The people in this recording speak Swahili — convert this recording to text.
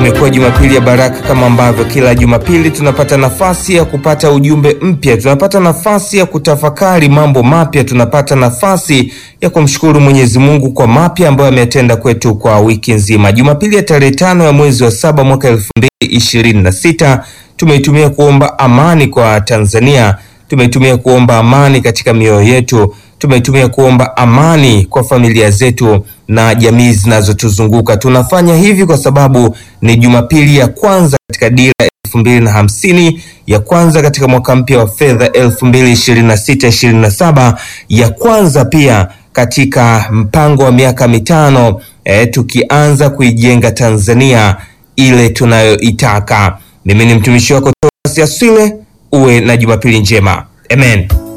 imekuwa Jumapili ya baraka kama ambavyo kila Jumapili tunapata nafasi ya kupata ujumbe mpya, tunapata nafasi ya kutafakari mambo mapya, tunapata nafasi ya kumshukuru Mwenyezi Mungu kwa mapya ambayo ametenda kwetu kwa wiki nzima. Jumapili ya tarehe tano ya mwezi wa saba mwaka elfu mbili ishirini na sita tumeitumia kuomba amani kwa Tanzania, tumeitumia kuomba amani katika mioyo yetu tumeitumia kuomba amani kwa familia zetu na jamii zinazotuzunguka. Tunafanya hivi kwa sababu ni Jumapili ya kwanza katika dira elfu mbili na hamsini ya kwanza katika mwaka mpya wa fedha elfu mbili ishirini na sita ishirini na saba ya kwanza pia katika mpango wa miaka mitano eh, tukianza kuijenga Tanzania ile tunayoitaka. Mimi ni mtumishi wako Thomas Aswile, uwe na Jumapili njema. Amen.